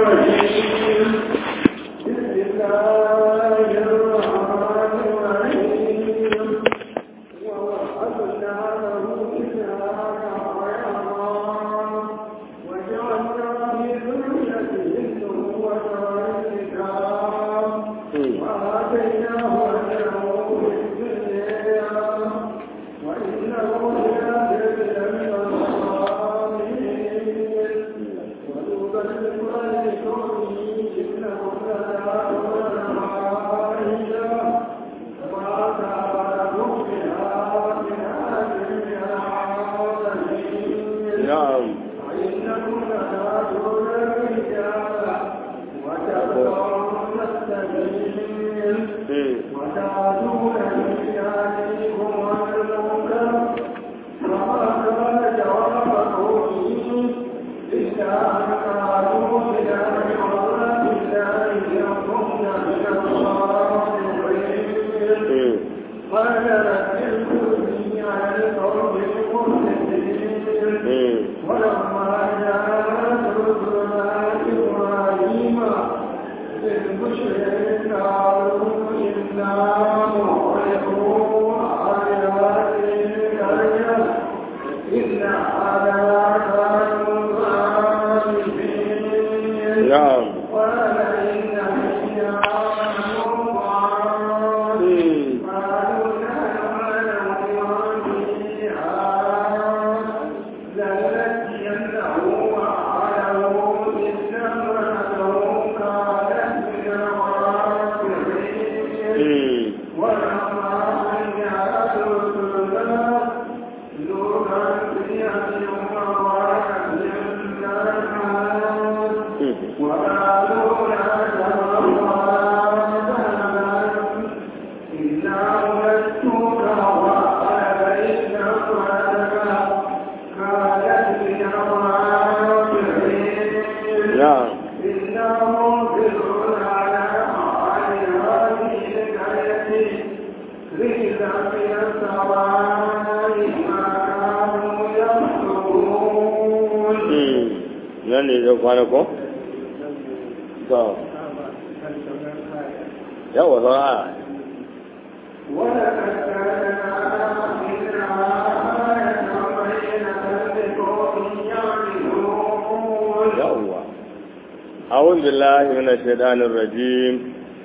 الشيطان الرجيم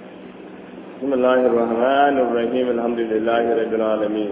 بسم الله الرحمن الرحيم الحمد لله رب العالمين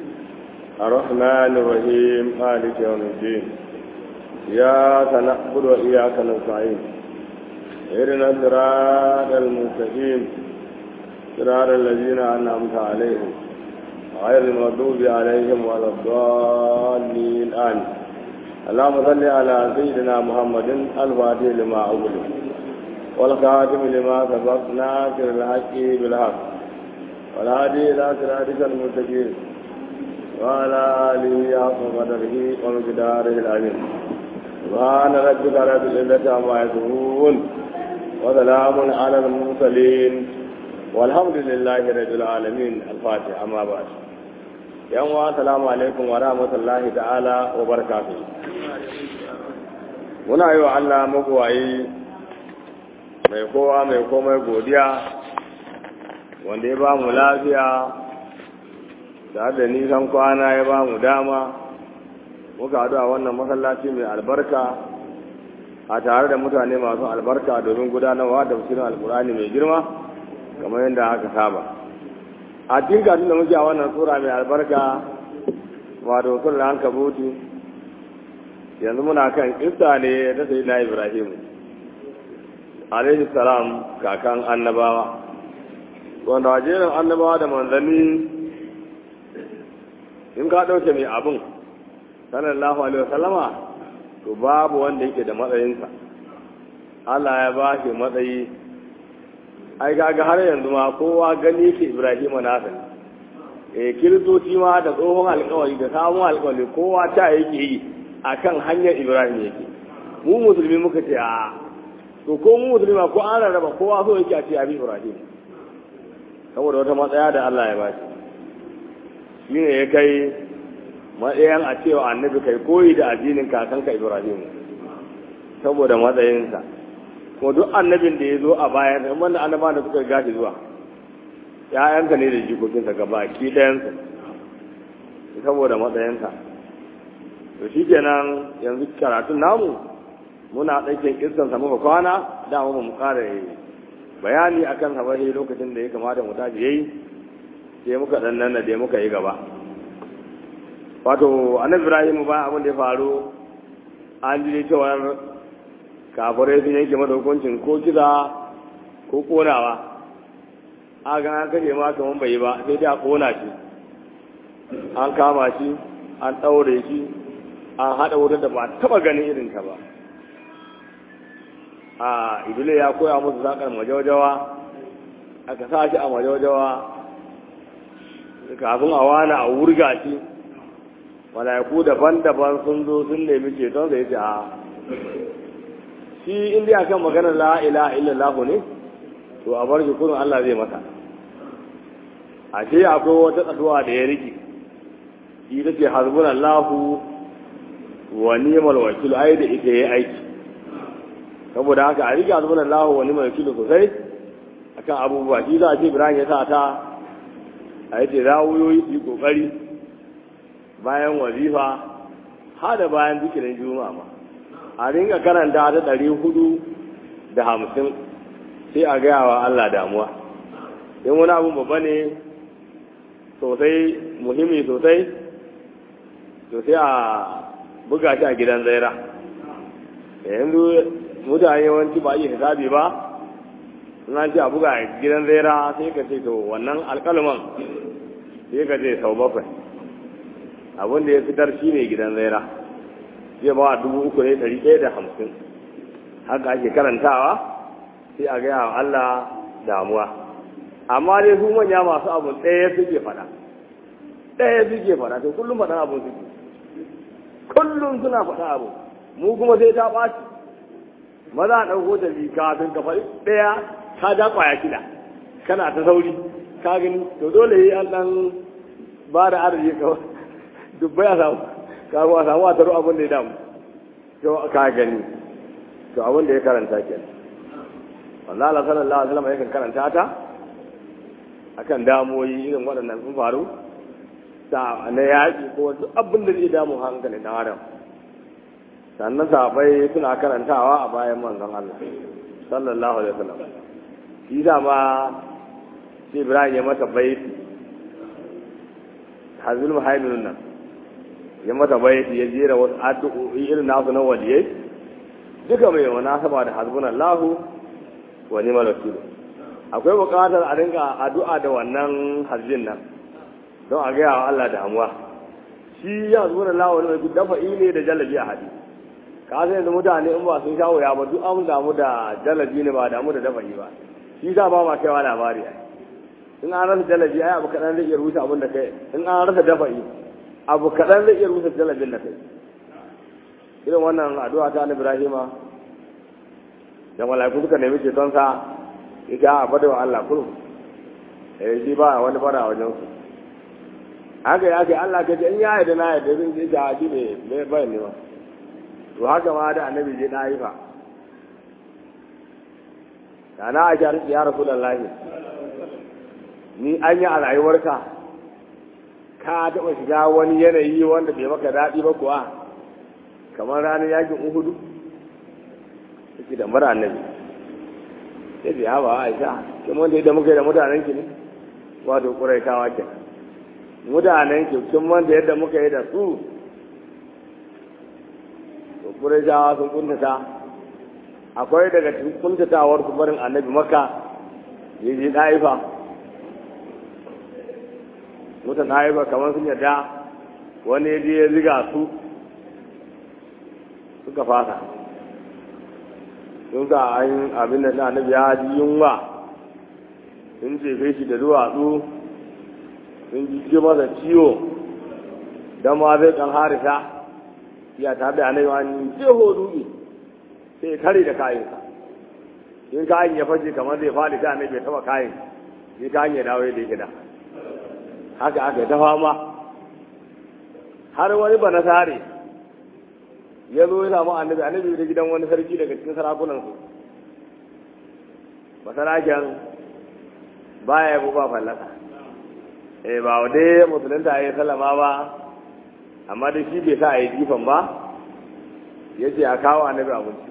الرحمن الرحيم مالك يوم الدين إياك نعبد وإياك نستعين اهدنا الصراط المستقيم صراط الذين أنعمت عليهم غير المغضوب عليهم ولا الضالين آمين اللهم صل على سيدنا محمد الفاتح لما أغلق والخاتم لما سبق ناصر الحق بالحق والهادي الى صراطك المستقيم وعلى اله حق قدره ومقداره العظيم سبحان ربك رب العزه عما يصفون وسلام على المرسلين والحمد لله رب العالمين الفاتحه اما بعد yan wa salamu alaikum wa rahmatullahi ta'ala wa barakatuh muna yi wa Allah magwayi mai kowa mai komai godiya wanda ya ba mu lafiya da da nisan kwana ya ba mu dama muka haɗu a wannan masallaci mai albarka a tare da mutane masu albarka domin gudanarwa da tafsirin alkurani mai girma kamar yadda aka saba a cikin gatun da muke a wannan tsura mai albarka wato sun da hanka butu yanzu muna kan kista ne ta sayi na ibrahim alaihi salam kakan annabawa wanda wajerin annabawa da manzanni in ka ɗauke mai abin sallallahu alaihi wasallama to babu wanda yake da matsayinsa Allah ya ba shi matsayi ai kaga har yanzu ma kowa gani yake Ibrahim nasa ne eh kiristoci ma da tsohon alƙawari da sabon alƙawari kowa ta yake yi akan hanyar Ibrahim yake mu musulmi muka ce a to ko mu musulmi ko an rarraba kowa so yake a ce abi Ibrahim saboda wata matsaya da Allah ya ba shi shine ya kai matsayin a cewa annabi kai koyi da addinin kakanka Ibrahim saboda matsayinsa ko duk annabin da ya zo a bayan in wanda annaba da suka gashi zuwa ya'yanka ne da jikokinsa gaba ki ɗayansa saboda matsayinka to shi kenan yanzu karatun namu muna ɗauke kirsansa muka kwana da mu mu ƙara bayani akan habahi lokacin da ya kamata mu tashi yayi sai muka dan nan da muka yi gaba wato annabi Ibrahim ba abin da ya faru an ji cewa kafirai sun yanke mata hukuncin ko kiza ko konawa a ga an kashe ma kaman bai yi ba sai dai a kona shi an kama shi an ɗaure shi an haɗa wutar da ba taɓa ganin irin ta ba a ibile ya koya musu zakar majawajawa aka sa shi a majawajawa kafin a wani a wurga shi mala'iku daban-daban sun zo sun nemi ceton sai ce a shi inda akan magana la ilaha illallah ne to a bar shi kurin Allah zai masa a ce akwai wata tsaduwa da ya rike ita ce hasbunallahu wa ni'mal wakil ai da ita yayi aiki saboda haka a rike hasbunallahu wa ni'mal wakil sosai akan abubuwa shi za a ce Ibrahim ya sa ta a yace rawuyoyi su yi kokari bayan wazifa har da bayan zikirin juma'a ma a ringa karanta ta ɗari hudu da hamsin sai a gaya wa Allah damuwa in wani abun babba ne sosai muhimmi sosai to sai a buga shi a gidan zaira yanzu mutane yawanci ba iya hisabi ba in an ce a buga a gidan zaira sai ka ce to wannan alkalman sai ka ce sau bakwai abin da ya fitar shi ne gidan zaira zai ba dubu uku ne ɗari ɗaya da hamsin haka ake karantawa sai a gaya wa Allah damuwa amma dai su manya masu abu ɗaya suke faɗa ɗaya suke faɗa to kullum faɗan abu suke kullum suna faɗa abu mu kuma sai ta ɓaci maza a ɗauko ta bi kafin ka faɗi ɗaya ka ja ƙwaya shida kana ta sauri ka gani to dole yi an ɗan ba da arziki kawai dubbai a samu kafin a samu a taro abin da ya damu to ka gani to abin da ya karanta ke Allah Allah sallallahu alaihi wasallam yakan karanta ta akan damoyi irin waɗannan sun faru sa na yaƙi ko duk abin da zai damu hankali na adam sannan sahabbai suna karantawa a bayan manzon Allah sallallahu alaihi wasallam shi da ma sai Ibrahim ya mata baiti hazul muhaiminun nan ya mata baiti ya jera wasu addu'o'i irin nasu na waliyai duka mai munasaba da hasbunallahu wa ni'mal wakil akwai buƙatar a rinka addu'a da wannan hajjin nan don a gaya wa Allah damuwa shi ya hasbunallahu wa ni'mal wakil dafa ne da jalabi a hadi ka san yanzu mutane in ba sun shawo ya ba duk an damu da jalabi ne ba damu da dafa ba shi za ba ma kaiwa labari ai in an rasa jalabi ai abu kaɗan zai iya rusa abin da kai in an rasa dafa abu kaɗan zai iya rusa jalabin da kai irin wannan addu'a ta na Ibrahima da mala'iku suka nemi ceton sa ita a fada wa Allah kullum eh shi ba wani fara wajen su haka ya ce Allah ka ce in ya yarda na yarda zan je ta shi ne bai bai ne ma to haka ma da annabi je na yi fa da na a shari'a ya rasulullahi ni an yi a rayuwarka ka taɓa shiga wani yanayi wanda bai maka daɗi ba kuwa kamar ranar yakin uhudu suke da mara annabi sai da yawa aisha kin wanda yadda muka yi da mutanen ki ne wato ƙuraitawa ke mutanen ki kin wanda yadda muka yi da su to ƙuraitawa sun kuntata akwai daga cikin kuntatawar su barin annabi maka ya je ɗaifa mutan ɗaifa kamar sun yadda wani ya je ya ziga su suka fasa sun sa an abin da na annabi ya ji yunwa sun jefe shi da duwatsu sun ji masa ciwo don ma zai kan harisa ya ta da annabi wani jeho duki sai kare da kayansa in kayan ya fashe kamar zai faɗi ta annabi ya taba kayan sai kayan ya dawo yadda yake da haka aka ta fama har wani ba na sare ya zo ya samu annabi annabi da gidan wani sarki daga cikin sarakunan su masaraken baya yabo ba fallasa eh ba dai musulunta ya sallama ba amma da shi bai sa a yi jifan ba ya ce a kawo annabi abinci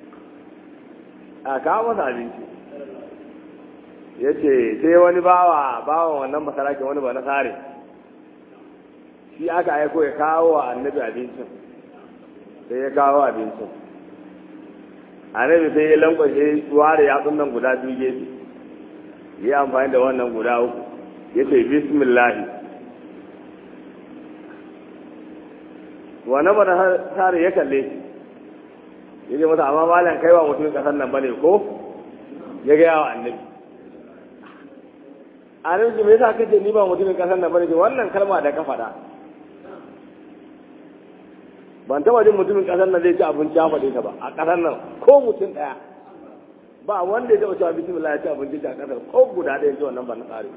a kawo masa abinci ya ce sai wani bawa bawa wannan masarakin wani ba na sare shi aka aiko ya kawo wa annabi abincin sai ya kawo abincin annabi sai ya lankwashe ware yatsun nan guda biyu gefe yi amfani da wannan guda uku ya ce bismillahi wannan ba tare ya kalle shi ya ce masa amma malam kai wa mutumin kasar nan bane ko ya gaya wa annabi annabi me yasa kace ni ba mutumin kasar nan bane wannan kalma da ka faɗa ban taba jin mutumin kasar nan zai ci abinci ya faɗe ta ba a kasar nan ko mutum ɗaya ba wanda ya taɓa cewa bismillah ya ci abinci a kasar ko guda ɗaya ce wannan ba na tsari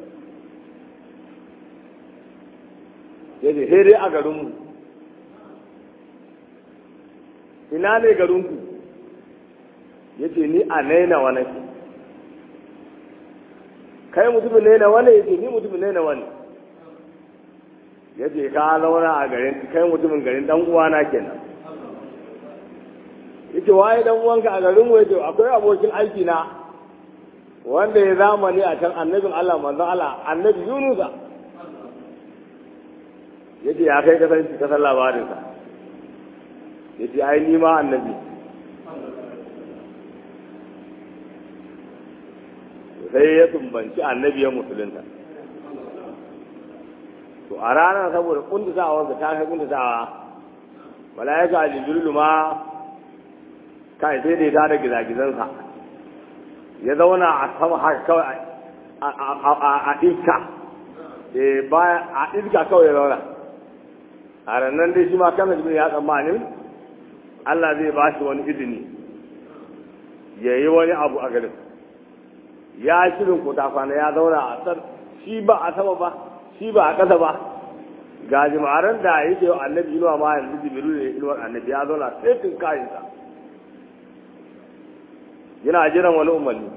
ya ce sai dai a garinmu ina ne garinku ya ce ni a naina wani kai mutumin naina wani ya ce ni mutumin naina wani ya ce ka zauna a garin kai mutumin garin dan uwana kenan yace waye dan uwanka a garin mu yace akwai abokin aiki na wanda ya zamani a can annabin Allah manzon Allah annabi Yunusa yace ya kai kasan shi kasan labarin sa yace ai ni ma annabi sai ya tumbanci annabi ya musulunta to a ranar saboda kuntusawa da ta kai kuntusawa malaika jibrilu ma kai sai da ya da gizagizansa ya zauna a sama haka kawai a iska a iska kawai ya zauna a rannan dai shi ma kan jibrilu ya tsammanin Allah zai ba shi wani izini ya yi wani abu a garin ya shirin kuta kwana ya zauna a tsar shi ba a sama ba shi ba a ƙasa ba ga jima'aran da yake yau annabi inuwa ma yanzu jibiru ne inuwar annabi ya zauna sai tun kayansa yana jiran wani umarni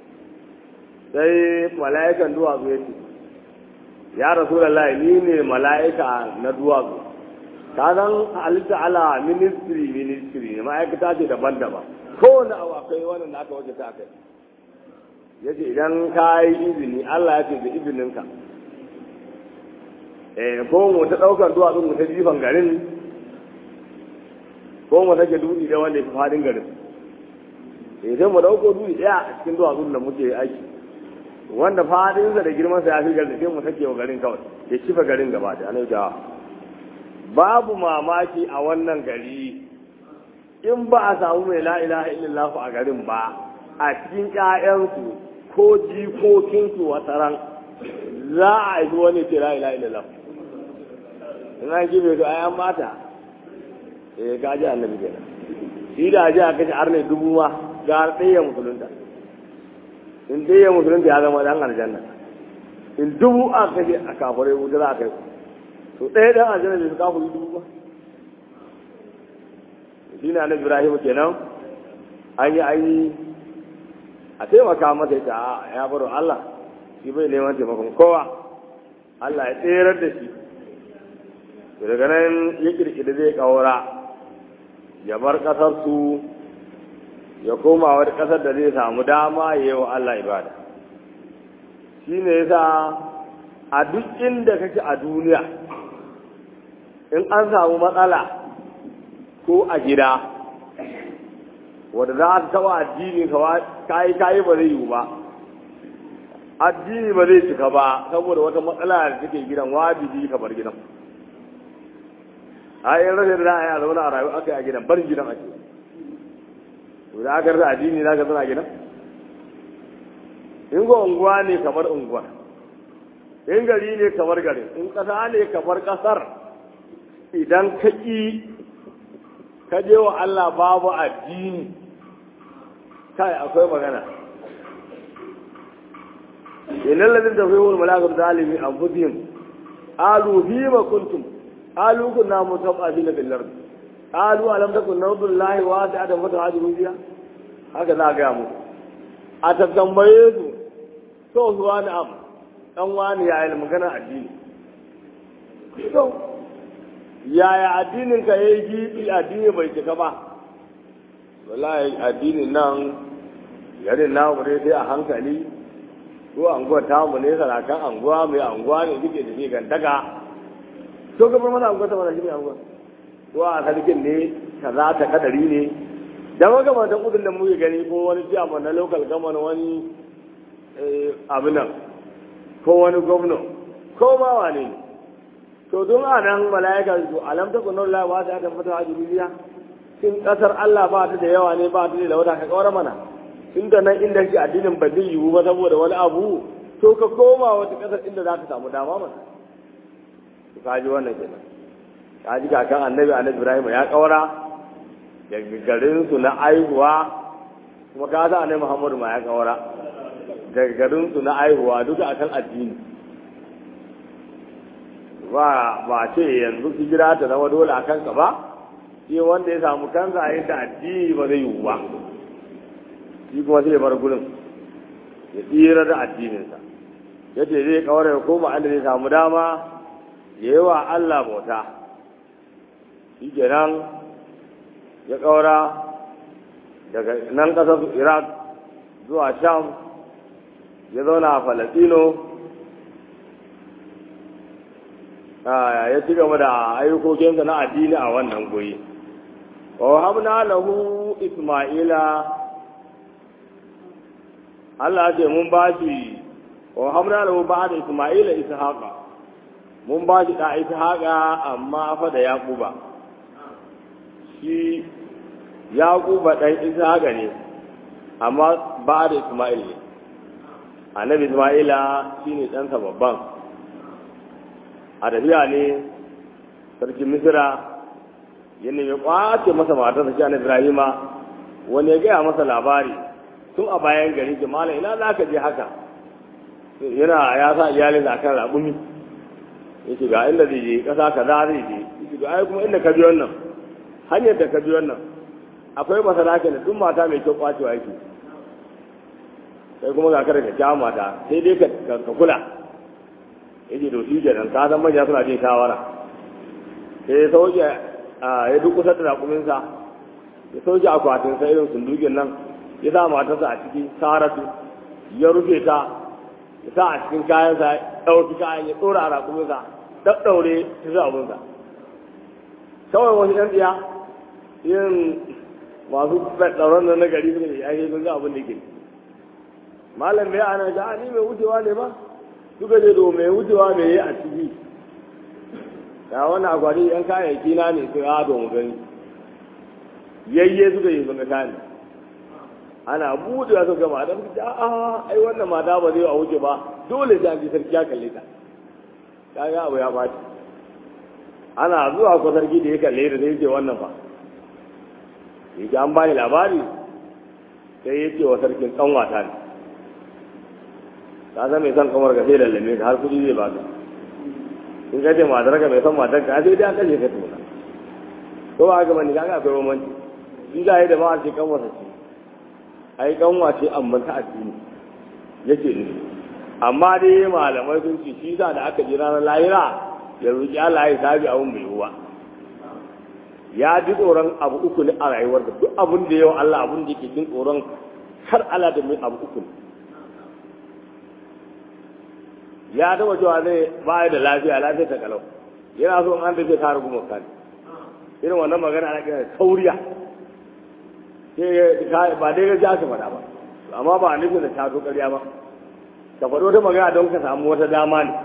sai mala'ikan duwatsu ya ce ya rasu da ni ne mala'ika na duwatsu ka zan halitta ala ministry ministry ne ma'aikata ce daban-daban kowane abu akwai wannan da aka waje ta kai ya ce idan ka yi izini allah ya ce da izininka ko mu ta ɗaukar duwatsun mu ta jifan garin ko mu take dutse da wanda ya fi fadin garin eh sai mu ɗauko dutse ɗaya a cikin duwatsun da muke aiki wanda fadinsa da girmansa ya fi garin sai mu take wa garin kawai ya kifa garin gaba da ana jawa babu mamaki a wannan gari in ba a samu mai la ilaha illallah a garin ba a cikin ƴaƴansu ko jikokinsu wataran za a haifi wani ce la ilaha illallah in an kibe to ayan mata eh ka ji annabi kenan shi da ji a kashe arne dubu ma ga ɗaya musulunta in ɗaya musulunta ya zama dan aljanna in dubu a kashe a kafirai wuta za a kai to ɗaya dan aljanna bai su kafiri dubu ba shi ne annabi ibrahim kenan an yi an yi a taimaka masa ita ya baro allah shi bai neman taimakon kowa allah ya tserar da shi daga nan ya kirkiri zai kawara ya bar ƙasar su ya koma wata ƙasar da zai samu dama ya yi wa Allah ibada shi ne yasa a duk inda kake a duniya in an samu matsala ko a gida wadda za ta taɓa addini kayi kayi ba zai yiwu ba addini ba zai cika ba saboda wata matsala da take gidan wajibi ka bar gidan a yin rashin da a zauna a rayu aka yi a gidan barin gidan ake to da aka rasa addini za ka zana gidan in ga unguwa ne kamar unguwa in gari ne kamar gari in ƙasa ne kamar ƙasar idan ka ƙi ka je wa Allah babu addini kai akwai magana inna ladin tafihul malakatu zalimi anfusihim alu bima kuntum قالوا كنا متوقفين في الأرض قالوا ألم تكن نرض الله واسعة فتهاجروا فيها هكذا قاموا a tattambaye su so su wani am dan wani ya yi magana addini so yaya addinin ka yayi gibi addini bai cika ba wallahi addinin nan garin namu ne sai a hankali ko anguwa tamu ne sarakan anguwa mai anguwa ne suke da shi gantaka to ka bar mana anguwa ta mana shi ne anguwa ko a sarkin ne kaza ta kadari ne da makamantan kudin da muke gani ko wani ciyaman na local government wani abu nan ko wani gwamna ko ma wane ne to don a nan mala'ika su alam ta kunan la ba ta ta fata a duniya in kasar Allah ba ta da yawa ne ba ta da wata ka kawar mana tun da nan inda ke addinin ba zai yiwu ba saboda wani abu to ka koma wata kasar inda za ka samu dama mana to ka ji wannan kenan ka ji kakan annabi annabi Ibrahim ya kawara daga garin su na aihuwa kuma ka sa annabi Muhammadu ma ya kawara daga garin su na aihuwa duka akan addini ba ba ce yanzu hijira ta zama dole a kanka ba shi wanda ya samu kansa a yadda addini ba zai yiwu ba shi kuma sai bar gurin ya tsira da addininsa ya ce zai kawar ya koma inda zai samu dama ya yi wa Allah bauta shi kenan ya kaura daga nan ƙasar iraq zuwa sham ya zauna a falasino ya ci gaba da ayyukokinsa na addini a wannan guri wa habna lahu isma'ila Allah ce mun ba shi wa habna lahu ba'da isma'ila ishaqa mun ba shi da ishaqa amma fa da yaquba shi yaquba dan ishaqa ne amma ba da isma'il ne annabi isma'ila shine ɗansa babban a tafiya ne sarkin misira ya nemi kwace masa matarsa shi annabi ibrahima wani ya gaya masa labari tun a bayan gari jimala ina za ka je haka yana ya sa iyalin a kan raƙumi ya ce ga inda zai je ƙasa kaza zai je ya ce ga ai kuma inda ka bi wannan hanyar da ka bi wannan akwai masarake da duk mata mai kyau kwacewa yake sai kuma ga kada ka kya mata sai dai ka kula yake to shi kenan ka san manya suna jin shawara sai ya sauke ya duk kusa da raƙuminsa ya sauke akwatin sa irin sundukin nan ya sa matarsa a ciki saratu ya rufe ta ya sa a cikin kayansa ya ɗauki kayan ya ɗora a raƙuminsa ɗaɗɗaure ta zuwa abinsa kawai wasu ɗan tsiya yin masu tsaron nan na gari suka yi ake sun ga abin da ke malam bai ana ga ni mai wucewa ne ba suka ce to mai wucewa mai yi a ciki ya wannan akwati yan kayayyaki na ne su ha mu gani yayye suka yi sun ga kayan ana buɗewa suka gama da suka ce a ai wannan mata ba zai a wuce ba dole sai an ji sarki ya kalle ta kaga abu ya ɓaci ana zuwa ko sarki da ya kalle da sai ce wannan fa yake an bani labari sai ya ce wa sarkin kanwata ne ka san mai son kamar ka sai lallame ka har kudi zai baka in ka ce matar ka mai son matar ka sai dai an kashe ka tuna ko ba haka bane kaga akwai bambanci shi za a yi da ba a ce kanwa ce ai kanwa ce amma ta addini yake ne amma dai malamai sun ce shi za da aka ji ranar lahira ya roƙi Allah ya sabi abun bai ruwa ya ji tsoron abu uku ne a rayuwar da duk abun da yau Allah abun da yake jin tsoron har Allah da mai abu uku ne ya taba cewa zai ba da lafiya lafiya ta kalau yana so an tafi ta rubu makani irin wannan magana ana kira tauriya ba dai ga ja ka faɗa ba amma ba a nufin da ta zo ƙarya ba ka faɗo ta magana don ka samu wata dama ne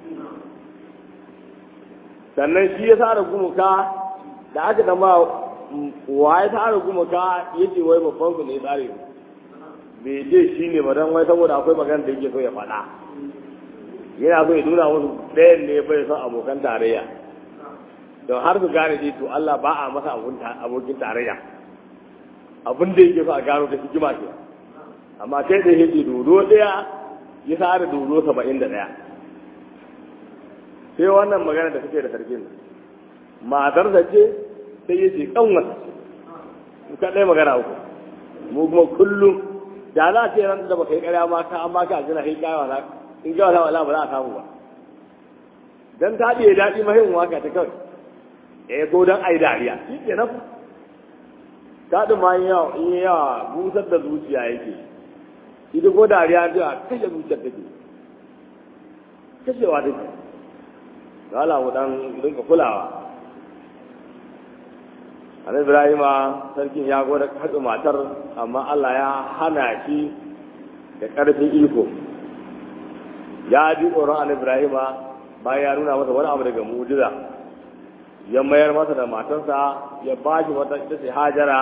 sannan shi ya sa da gumuka da aka dama wa ya sa da gumuka ya ce wai babban su ne tsare bai je shi ne ba don wai saboda akwai magana da yake so ya faɗa yana so ya nuna musu ɗayan ne bai son abokan tarayya don har su gane dai to Allah ba a masa abokin tarayya abin da yake so a gano da hikima ke amma kai da yake dodo ɗaya ya sa da dodo saba'in da ɗaya sai wannan magana da suke da sarkin matarsa ce sai ya ce kanwata ce ka ɗaya magana uku mu kuma kullum da za a ce ran da baka yi ƙarya ma ka an baka aljanna kai kai wala in ga wala wala ba za a samu ba dan ta biye daɗi mahimmin waka ta kawai eh ko dan ai dariya shi ke nan daɗin ma yawa in yawa busar da zuciya yake ita ko dariya ta kashe zuciyar take kashewa take ga Allah mu dan rinka kulawa Annabi Ibrahima sarkin ya gwada hatsa matar amma Allah ya hana shi da ƙarfin iko ya ji tsoron Annabi Ibrahima bayan ya nuna masa wani abu daga mu'jiza ya mayar masa da matarsa ya ba shi wata ita ce Hajara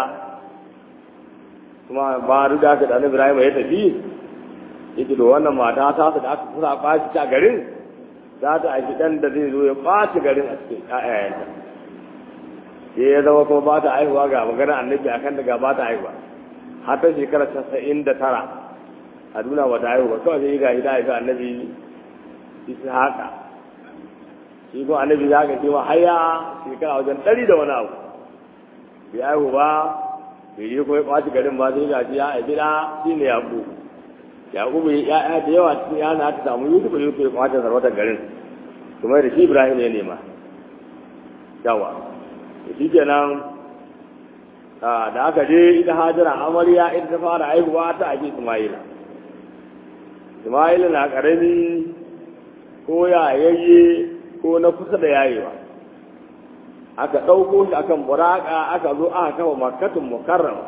kuma ba duk da haka da Annabi Ibrahima ya tafi yake da wannan mata ta da aka kusa ɓaci a garin za ta aiki ɗan da zai zo ya ɓaci garin a cikin ƴaƴayenta sai ya zama kuma ba ta haihuwa ga maganar annabi a kan daga ba ta haihuwa har ta shekara casa'in da tara a duna ba ta haihu ba kawai sai ga hida haifi annabi isa haka shi kuma annabi ya haka cewa haya shekara wajen ɗari da wani abu bai haihu ba bai yi kuma ya ɓaci garin ba sai ga shi ya haifi ɗa shi ne yaƙu yaƙu bai ya'ya da yawa cikin yana ta samu yusuf yusuf ya ɓaci sarautar garin kuma da shi ibrahim ya nema yawa shi kenan da aka je ita hajjara amarya ita ta fara haihuwa ta ake ismaila ismaila na karami ko yayayye ko na kusa da yayewa aka ɗauko shi akan buraka aka zo aka kafa makatun mukarrama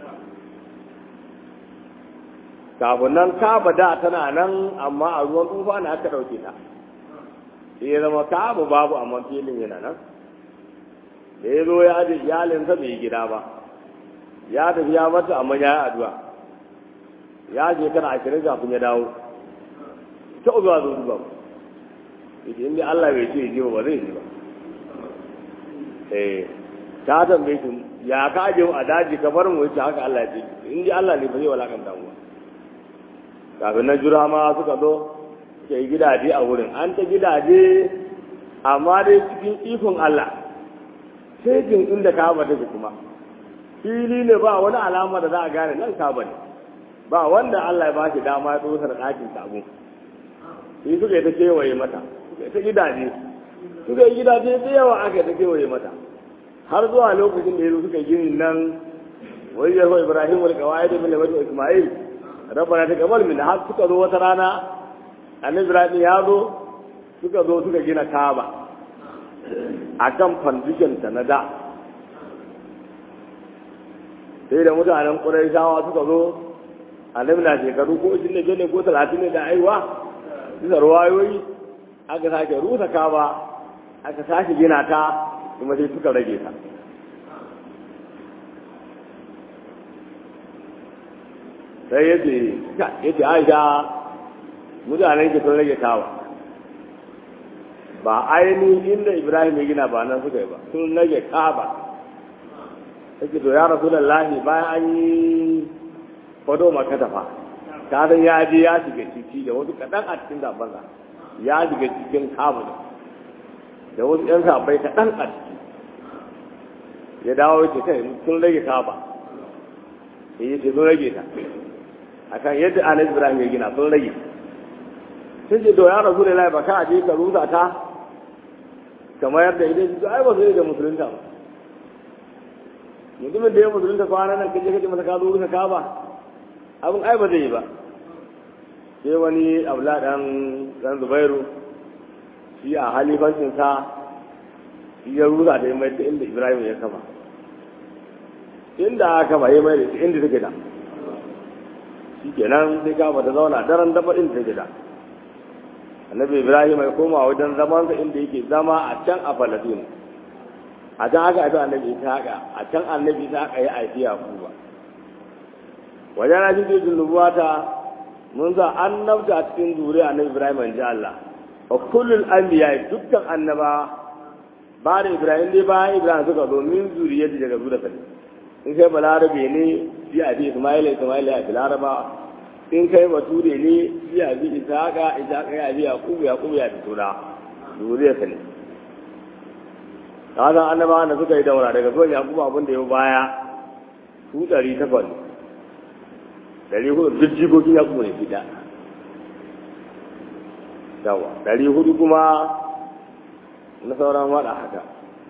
kafin nan kaba da tana nan amma a ruwan tufa ne aka ɗauke ta sai ya zama kaba babu amma filin yana nan da ya zo ya aje iyalinsa bai gida ba ya tafi ya mata amma ya yi addu'a ya je kana ashirin kafin ya dawo ta zuwa zo zuwa ita inda Allah bai ce ji ba zai ji ba eh ta tambaye shi ya ka aje mu a daji ka bar mu yace haka Allah ya ce in Allah ne ba zai walakanta mu kafin na jura ma suka zo ke gidaje a wurin an ta gidaje amma dai cikin ikon Allah sai jin inda kaba take kuma fili ne ba wani alama da za a gane nan kaba ne ba wanda Allah ya ba shi dama ya tsosa da ɗakin sabo shi suka yi ta kewaye mata suka yi ta gidaje suka yi gidaje da yawa aka yi ta kewaye mata har zuwa lokacin da ya zo suka yi gini nan wai yarwa ibrahim wal kawai da bin wajen ismail rabbana ta kamal min har suka zo wata rana annabi ibrahim ya zo suka zo suka gina kaba akan foundation ta na da sai da mutanen ƙuraishawa suka zo annabi na shekaru ko shi ne ne ko talatin ne da aiwa bisa ruwayoyi aka sake rusa kaba aka sake gina ta kuma sai suka rage ta sai ya ce ya ce aisha mutanen ke sun rage kawa ba ainihin inda ibrahim ya gina ba nan suka yi ba sun rage kaba take to ya rasu lallahi bayan an yi fado maka tafa ta san ya je ya shiga ciki da wasu kaɗan a cikin zabansa ya shiga cikin kamun da wasu ‘yan sabai kaɗan a ciki ya dawo ya ce kai sun rage kaba ya yi ce sun rage ta akan yadda anas ibrahim ya gina sun rage sun ce to ya rasu da ba ka je ka rusa ta kamar yadda idan su ai ba su da musulunta ba mutumin da ya musulunta kwana nan kaje kaje masa ka zo rusa ka ba abin ai ba zai yi ba sai wani abla dan dan zubairu shi a halifancin sa shi ya rusa da mai ta inda ibrahim ya kafa inda aka ba ya mai da inda take da shi kenan sai ka ta zauna daren dafa inda take da annabi ibrahim ya koma wajen zamansa inda yake zama a can a falastin a can haka aka annabi ishaqa a can annabi ishaqa ya aiki yakuba wajen na shi cikin nubuwata mun za annabta a cikin zuriya annabi ibrahim in ji allah wa kullul anbiya dukkan annaba ba da ibrahim dai bayan ibrahim suka zo min zuriyar daga zuwa sani in kai balarabe ne shi a bi ismaila ismaila ya fi laraba in kai bature ne shi a bi isaka isaka ya bi yakubu yakubu ya fito da zuriyar sani ta san annabawan da suka yi daura daga zuwan yakubu abin da ya baya su ɗari takwas ɗari hudu duk jikokin ya kuma ne fi ɗaya yawa ɗari hudu kuma na sauran waɗa haka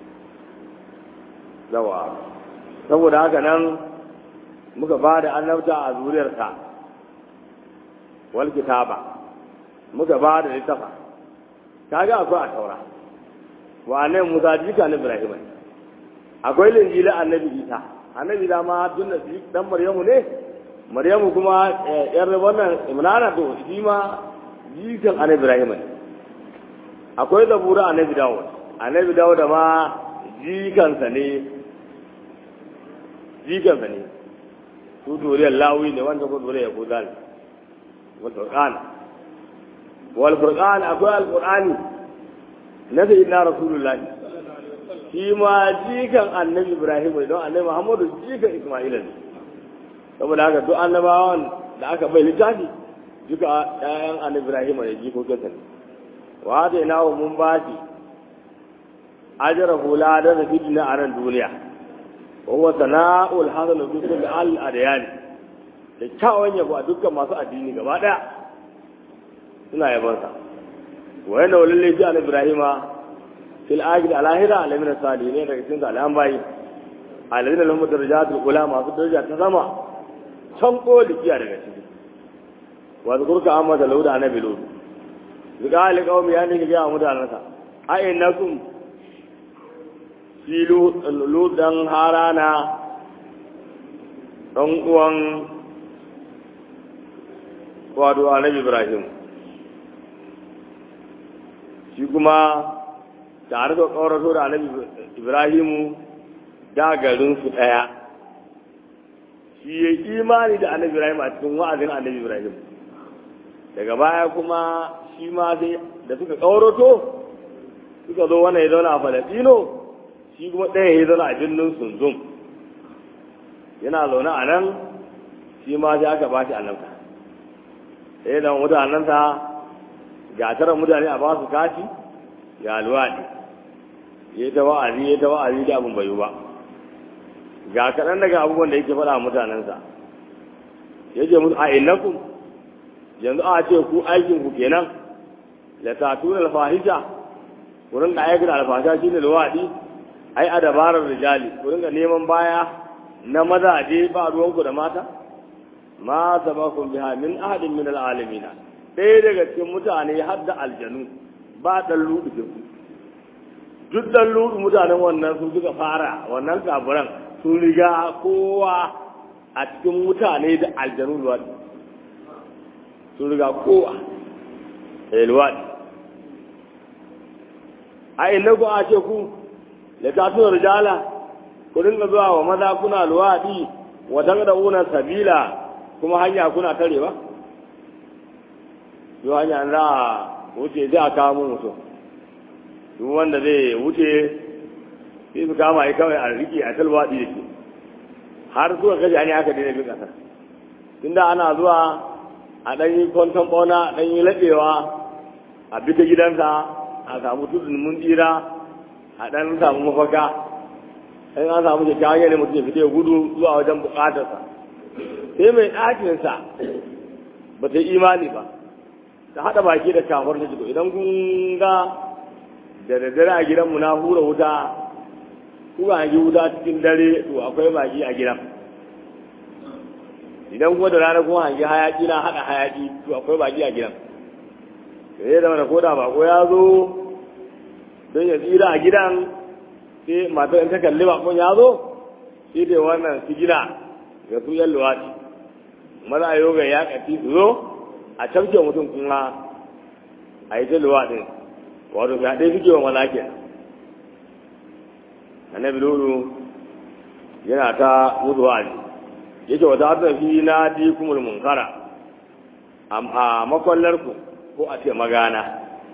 yawa saboda haka nan muka ba da annabta a zuriyarsa wal kitaba muka ba da littafa kaga akwai a taura wa annabi Musa jika na Ibrahim akwai linjila annabi Isa annabi da ma tun da dan Maryamu ne Maryamu kuma yar wannan Imrana to shi ma jikan annabi Ibrahim ne akwai zabura annabi Dawud annabi Dawud ma jikansa ne jikansa ne su duriyar lawi ne wanda ko duriyar yahuda ne wal furqan wal furqan akwai al qur'ani na sayyidina rasulullah shi ma jikan annabi ibrahim ne don annabi muhammadu jikan isma'ila ne saboda haka duk annabawan da aka bai littafi duka ƴaƴan annabi ibrahim ne jikokinsa ne wa da ina mun ba shi ajra hula da fi duniya a ran duniya وهو ثناء الحسن في كل الأديان kyakkyawan yabo a dukkan masu addini gaba daya suna yabonsa wa yana walalle shi an ibrahima fil akhir al ahira ala min salihin daga cikin salihan bayi alladina lahum darajatul ula masu daraja ta sama can koli kiya daga ciki wa zkurka amma da lauda annabi lut zika li qaumi yani ga mutanansa a innakum shi ludan harana ɗan uwan wato annabi ibrahim shi kuma tare da ƙaurato da annabi ibrahimu da garinsu ɗaya shi ya imani da annabi ibrahim a cikin wa'azin annabi ibrahim daga baya kuma shi ma sai da suka ƙaurato suka zo wannan ya zauna a falasino shi kuma ɗaya ya zauna a birnin sunzum yana zaune a nan shi ma sai aka ba shi annabta ɗaya da mutanensa ga tara mutane a ba su kashi ga luwaɗi ya ta wa'azi ya ta wa'azi da abin bayu ba ga kaɗan daga abubuwan da yake faɗa mutanensa ya ce musu a innakum yanzu a ce ku aikin ku kenan la tatuna alfahisha ku rinka aikata alfasha shine luwaɗi ai a dabarar rijali ku rinka neman baya na mazaje ba ruwanku da mata ma sabakum biha min ahadin min alalamina ɗaya daga cikin mutane har da aljanu ba dan ludu da su duk dan ludu mutanen wannan su suka fara wannan kafiran sun riga kowa a cikin mutane da aljanu luwadi sun riga kowa eh luwadi a inda ku a ce ku da ta tuna rijala ku dinga zuwa wa maza kuna luwaɗi wa tangda'una sabila kuma hanya kuna tarewa yau hanya za a wuce zai a kawo mutum duk wanda zai wuce sai su kama yi kawai a riƙe a talwaɗi da ke har suka kashe hanyar aka daina bin ƙasar tunda ana zuwa a ɗan yi kwanton ɓauna ɗan yi laɓewa a bita gidansa a samu tudun mun tsira a ɗan samu mafaka in an samu kyakkyawan yanayi mutum ya fita ya gudu zuwa wajen buƙatarsa sai mai ɗakinsa ba ta yi imani ba ta haɗa baki da kafar ta jiko idan kun ga da daddare a gidanmu na hura wuta kuka hangi wuta cikin dare to akwai baki a gidan idan kuma da rana kuma hangi hayaƙi na haɗa hayaƙi to akwai baki a gidan sai da mana koda bako ya zo don ya tsira a gidan sai matar in ta kalli bakon ya zo sai da wannan su gina ga su yan luwaɗi maza a yoga ya ƙafi su zo a camke mutum kuma a yi ta luwaɗin wato ga ɗaya suke wa maza ke annabi lulu yana ta mutu wa'azi yake wata hata fi na di kumul munkara a makwallarku ko a ce magana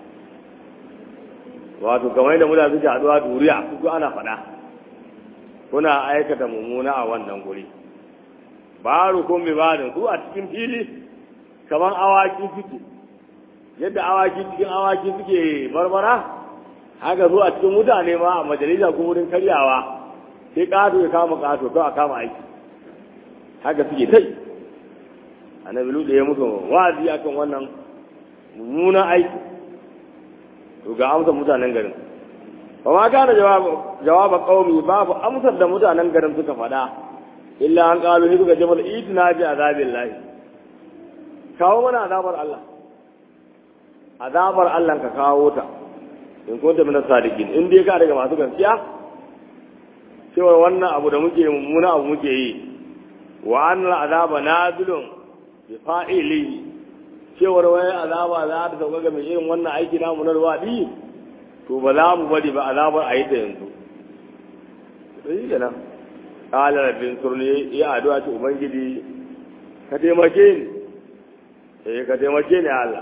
wato kamar yadda muna suke haɗuwa duriya kuku ana faɗa kuna aikata mummuna a wannan guri ba rukun bi badin su a cikin fili kamar awaki suke yadda awaki cikin awaki suke barbara haka zuwa a cikin mutane ma a majalisa ko wurin karyawa sai ƙato ya kama ƙato kawai a kama aiki haka suke tai annabi lutu ya musu wa'azi akan wannan mummunan aiki to ga amsar mutanen garin ba ma kana jawaba qaumi babu amsar da mutanen garin suka faɗa illa an qalu ni suka ce mata itina bi azabillahi kawo mana azabar Allah azabar Allah ka kawo ta in kunta min sadiqin in dai ka daga masu gaskiya cewa wannan abu da muke mummuna abu muke yi wa annal azaba nazilun bi fa'ilihi cewar wai azaba za ta sauka ga mai irin wannan aiki namu na ruwaɗi to ba za mu bari ba azabar a yi ta yanzu sai da nan ƙalar rabin surni ya addu'a ce ubangiji ka taimake ni eh ka taimake ni Allah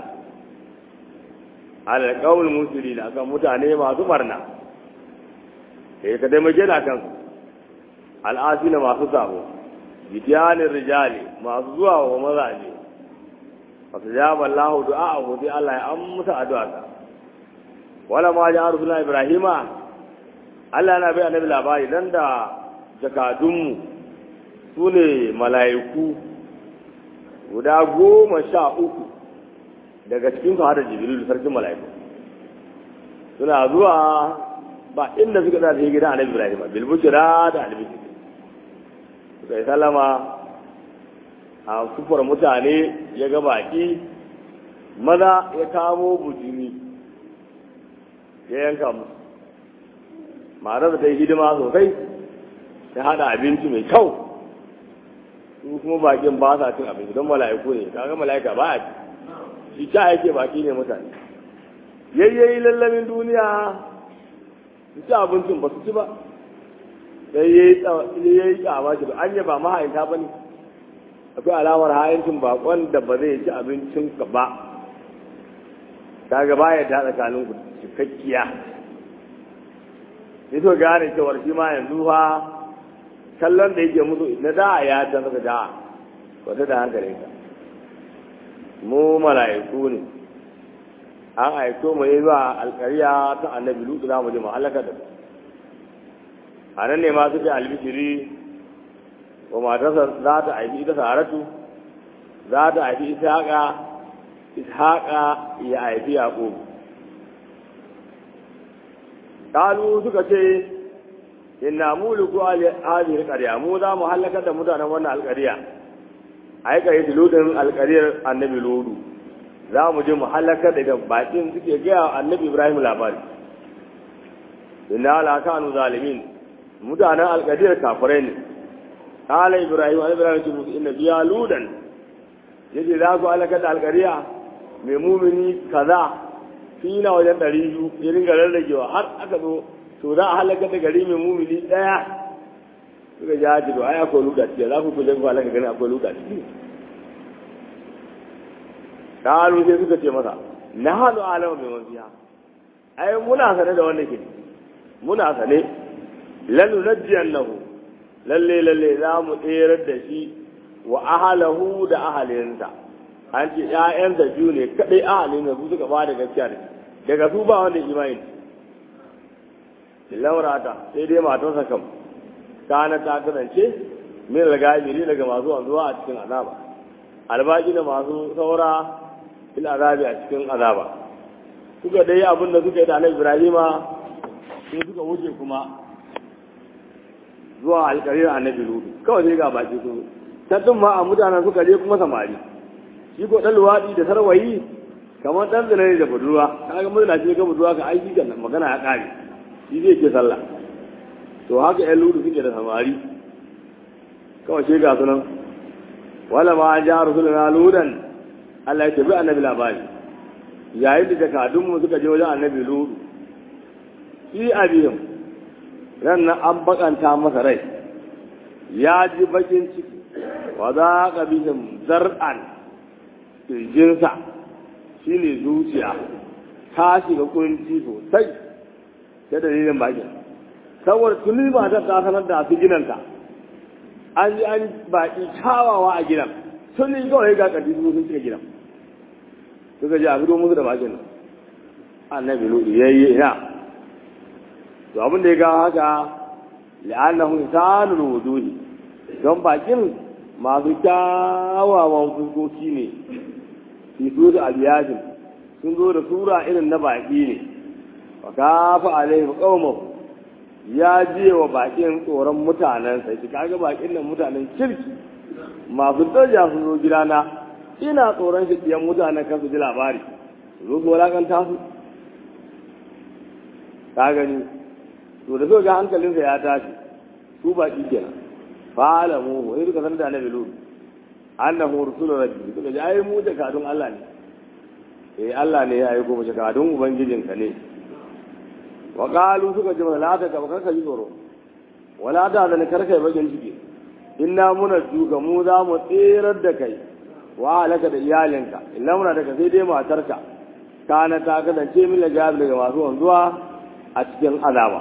alal qawl muslimin akan mutane masu barna eh ka taimake ni akan al'asina masu sabo bitiyanin rijali masu zuwa wa mazaje fasajaba Allah du'a'ahu sai Allah ya amsa addu'arsa wala ma ja rusula ibrahima Allah yana bai annabi labari dan da jakadunmu su ne mala'iku guda goma sha uku daga cikin su hada jibril sarkin mala'iku suna zuwa ba inda suka da gidan annabi ibrahima bil bushra da albi suka yi sallama a kufar mutane ya ga baki maza ya kamo bujimi ya yanka musu ma'anar da ta yi hidima sosai ta hada abinci mai kyau su kuma bakin ba sa cin abinci don mala'iku ne kaga mala'ika ba a ci shi ta yake baki ne mutane yayyayi lallamin duniya su ci abincin ba su ci ba sai yayi kyama shi an yi ba mahaifa ba ne akwai alamar hayancin bakon da ba zai ci abincin ka ba ta gaba ya ta tsakanin ku cikakkiya sai to gane cewar shi ma yanzu fa kallon da yake musu na da ya ta saka da wata da hankalin ka mu mala'iku ne an aiko mu yi zuwa alkariya ta annabi lutu za mu je mu halaka da a nan ne ma suke albishiri wa matarsa za ta haifi ita saratu za ta haifi ishaqa ishaqa ya haifi yaqub kalu suka ce inna muluku hadhihi alqarya mu za mu halaka da mutanen wannan alqarya ai kai ludin alqaryar annabi ludu za mu je mu halaka da bakin suke ga annabi ibrahim labari inna la kanu zalimin mutanen alqaryar kafirai ne قال إبراهيم أنا إبراهيم تقول إن فيها لودا يجي ذاك على كذا القرية مؤمني كذا فينا وجن دريجو يرين قال لك جوا هر أكدو سودا على كذا قرية مؤمني لا suka ja ji to ai akwai lokaci za ku kuje ku halaka gani akwai lokaci kalu sai suka ce masa na halu alama mai mafiya ai muna sane da wannan ke muna sane lalu najiyannahu lalle lalle za mu tserar da shi wa ahalahu da ahalinsa an ce ƴaƴan da biyu ne kadai ahalin da su suka ba da gaskiya da daga su ba wanda imani laurata sai dai matarsa kam kana ta kasance min ragabiri daga masu wanzuwa a cikin azaba albaji da masu saura fil azabi a cikin azaba suka dai abin da suka yi da annabi ibrahima sai suka wuce kuma zuwa alƙarir annabi lutu kawai sai ga baki su tattun ma a mutanen suka je kuma samari shi ko dan luwaɗi da sarwayi kamar dan zina ne da budurwa kaga mutuna ce ga budurwa ka aiki kan magana ya ƙare shi zai ke sallah to haka ƴan lutu suke da samari kawai sai ga sunan wala ma ja rasuluna ludan Allah ya tabi annabi labari yayin da jakadunmu suka je wajen annabi lutu shi abihim ran nan an bakanta masa rai ya ji bakin ciki wa za ka bihim zar'an kirjinsa shi ne zuciya ta shiga kunci sosai da dalilin bakin saboda tuni matar ta sanar da su ginanta an yi an baki kyawawa a gidan sun yi kawai ga ƙarfi su sun cika gidan suka ji a fito musu da bakin nan annabi lutu yayi ina to abin da ya gawa haka la'annahu insanul wuduhi don bakin masu kyawawan fuskoki ne fi su da aliyajin sun zo da sura irin na baƙi ne wa kafa alaihim qaumahu ya je wa baƙin tsoron mutanen sai kaga baƙin nan mutanen kirki masu daraja sun zo gidana ina tsoron shi ɗiyan mutanen kan su ji labari su zo su walakanta su ka gani to da so ga hankalinsa ya tashi su baki kenan fa'alamu wani duka san da na bilu annahu rusulu rabbi suka ji ai mu da kadun Allah ne eh Allah ne ya aiko mu kadun ubangijinka ne wa qalu suka ji la ta ka karka ji tsoro wala da da karka yi bagin ciki inna muna duka mu za mu tsirar da kai wa halaka da iyalinka illa muna daga sai dai matarka kana ta kasance min da jabi daga masu wanzuwa a cikin azaba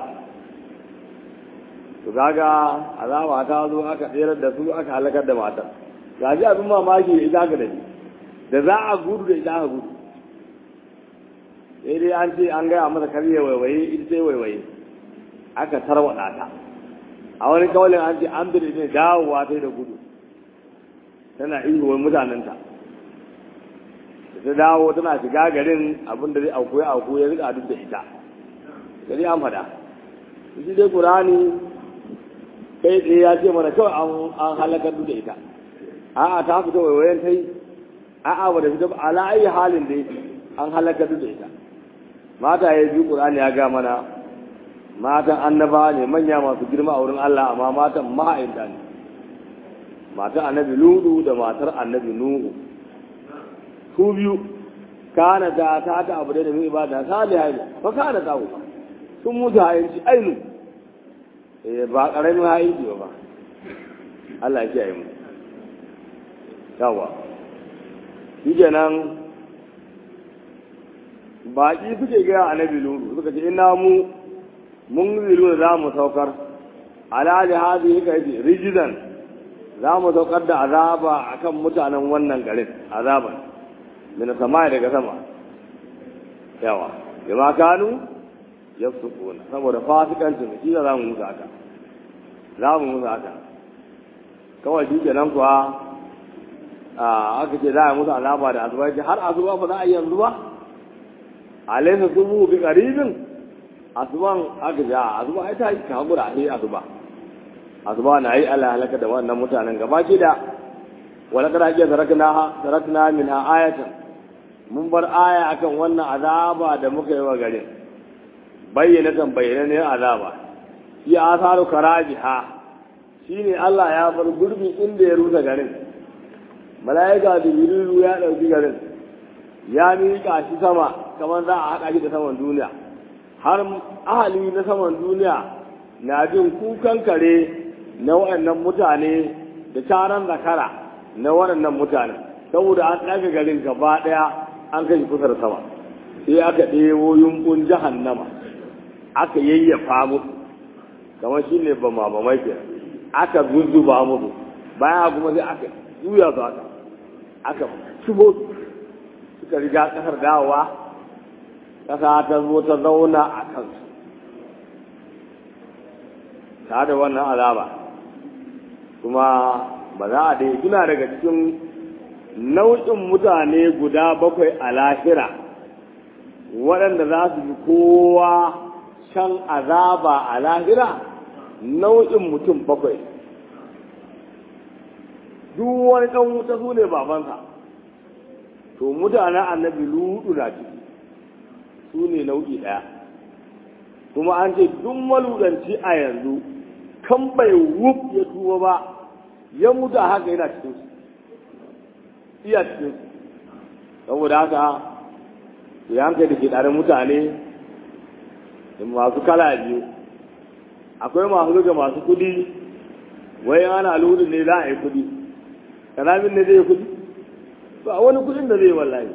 to kaga azaba ta zo aka tsirar da su aka halakar da matar gaji abin mamaki da ita ka da da za a gudu da ita aka gudu sai dai an ce an gaya masa karye waiwaye ita sai waiwaye aka tarwaɗa ta a wani kawalin an ce an bire ne dawowa ta da gudu tana ihuwar mutanenta da ta dawo tana shiga garin abin da zai auku ya auku ya rika duk da ita gari an fada shi dai qur'ani kai tsaye ya ce mana kawai an halakar duk da ita a'a ta fita waiwayen ta yi a'a ba da fita ala ayi halin dai an halakar duk da ita mata ya biyu qur'ani ya ga mana matan annaba ne manya masu girma a wurin Allah amma matan ma'ainta ne matar annabi ludu da matar annabi nuhu su biyu kana da ta ta abu da mai ibada salihai ne fa kana ta ba sun mutu hayanci ainu eh ba karamin hayanci ba Allah ya kiyaye mu yawa shi kenan baki suke gaya annabi ludu suka ce ina mu mun zilu za mu saukar ala jihadi kai rijidan za mu saukar da azaba akan mutanen wannan garin azaban min sama daga sama yawa bima kanu yafsukuna saboda fasikancin shi za mu musu haka za mu musu haka kawai shi kenan kuwa aka ce za a musu azaba da azuba ce har azuba ba za a yi yanzu ba alaisa subu bi qaribin azuban aka ja azuba ai ta yi ka hakura a yi azuba azuba na yi Allah halaka da wannan mutanen gaba ki da wala kada ake tarakna tarakna minha ayatan mun bar aya akan wannan azaba da muka yi wa garin bayyana kan bayyana ne azaba shi asaru karajiha shine Allah ya bar gurbi inda ya rusa garin mala'ika da jibrilu ya dauki garin ya miƙa shi sama kamar za a haɗa shi da saman duniya har ahali na saman duniya na jin kukan kare na waɗannan mutane da taron zakara na waɗannan mutane saboda an ɗaga garin gaba ɗaya an kai kusa da sama sai aka ɗewo yunkun jahannama aka yayyafa musu kamar shi ne ba mamamai ke aka zuzzuba musu bayan kuma sai aka juya su aka aka shigo suka riga ƙasar dawowa ƙasa ta zo ta zauna a kansu ta da wannan azaba kuma ba za a dai suna daga cikin nau'in mutane guda bakwai a lahira waɗanda za su fi kowa shan azaba a lahira nau'in mutum bakwai duk wani ɗan wuta su ne babansa to mutanen annabi ludu na ciki su ne nau'i ɗaya kuma an ce duk maludanci a yanzu kan bai wuf ya tuba ba ya mutu a haka yana cikin su iya cikin su saboda haka ya hankali da ke ɗarin mutane masu kala biyu akwai masu riga masu kudi wai ana ludu ne za a yi kudi kalamin ne zai kudi ba wani kudin da zai wallahi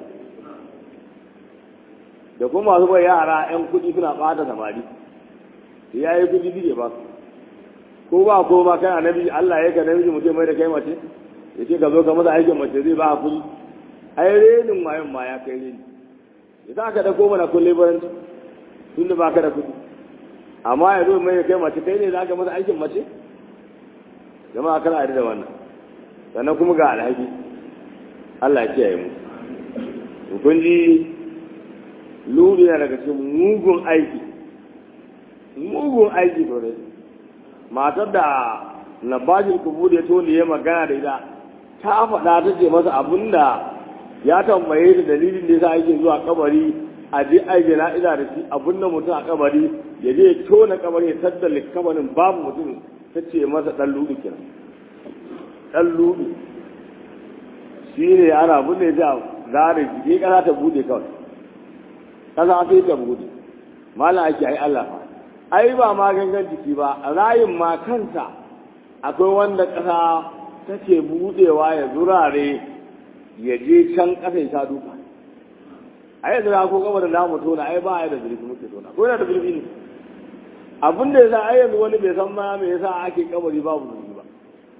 da kuma masu bai yara 'yan kudi suna ɓata samari ya yi kudi dige ba ko ba ko ba kai annabi Allah ya ka namiji mutum mai da kai mace ya ce ka zo ka masa aikin mace zai ba kudi ai renin mayan ma ya kai reni ya sa ka da ko mana kulle baranci tun da ba ka da kudi amma ya zo mai da kai mace kai ne za ka masa aikin mace jama'a kana da wannan sannan kuma ga alhaki Allah ya kiyaye mu to kun ji lulu yana daga cikin mugun aiki mugun aiki to ne matar da nabajin kubur ya tone ya magana da ita ta faɗa ta ce masa abinda ya tambaye da dalilin da yasa ake zuwa kabari a je ai jana'iza da shi abin da mutum a kabari ya je ya tona kabari ya tattala kabarin babu mutum ta ce masa dan ludu kenan dan ludu shi ne ana bude ta zare jiki kasa ta bude kawai kasa sai ta bude malam ake ai Allah fa ai ba ma gangan jiki ba rayin ma kanta akwai wanda kasa take budewa ya zurare ya je can kasa ya sha duka a yanzu na ko gaba da namu tona ai ba a da zurfi muke tona ko yana da zurfi ne abin da yasa ai yanzu wani bai san ma me yasa ake kabari babu zurfi ba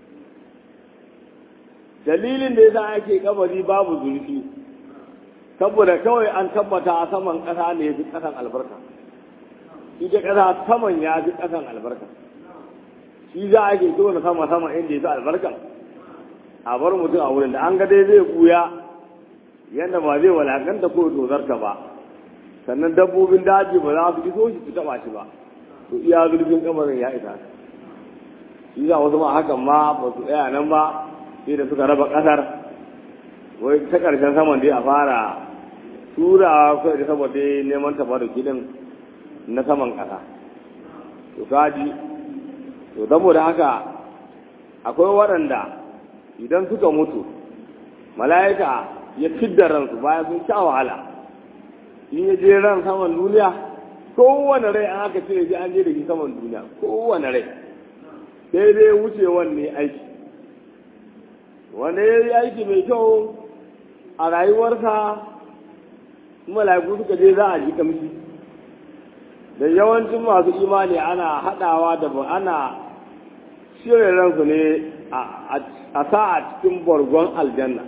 dalilin da yasa ake kabari babu zurfi saboda kawai an tabbata a saman kasa ne ya fi kasan albarka ita kasa saman ya fi kasan albarka shi za a ke tona sama sama inda ya fi albarka a bar mutum a wurin da an ga dai zai buya yadda ba zai walakanta ko dozarta ba sannan dabbobin daji ba za su iso shi su taba shi ba to iya zurfin kamarin ya isa shi za wasu ma hakan ma ba su tsaya nan ba sai da suka raba kasar wai ta karshen saman dai a fara turawa kawai da saboda neman tabaru kidin na saman kasa to kaji to saboda haka akwai waɗanda idan suka mutu mala'ika ya fidda ransu bayan sun sha wahala in ya je ran saman duniya kowane rai an aka cire shi an je da shi saman duniya kowane rai sai dai wucewan ne aiki wanda ya yi aiki mai kyau a rayuwarsa mala'iku suka je za a ji kamshi da yawancin masu imani ana haɗawa da ana shirya ransu ne a sa a cikin bargon aljanna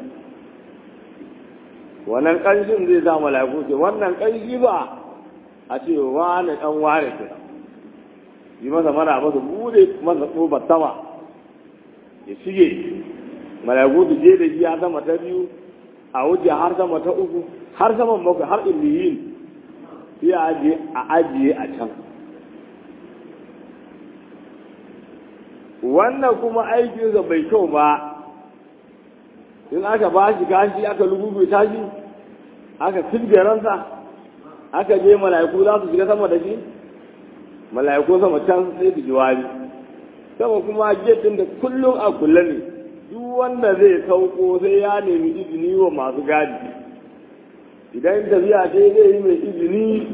wannan ƙanshin zai sa mala'iku ce wannan ƙanshi ba a ce wane ɗan wane ce yi masa mara masa bude masa tsobar sama ya shige mala'iku su je da shi a sama ta biyu a wuce har sama ta uku har saman bakwai har illiyin sai a ajiye a ajiye a can wannan kuma aikinsa bai kyau ba in aka ba shi kashi aka lugubu tashi aka tilge ransa aka je mala'iku za su shiga sama da shi mala'iku sama can sai su jiwari sama kuma getin da kullum a kulle ne duk wanda zai sauko sai ya nemi izini wa masu gadi idan tafiya ce zai yi mai izini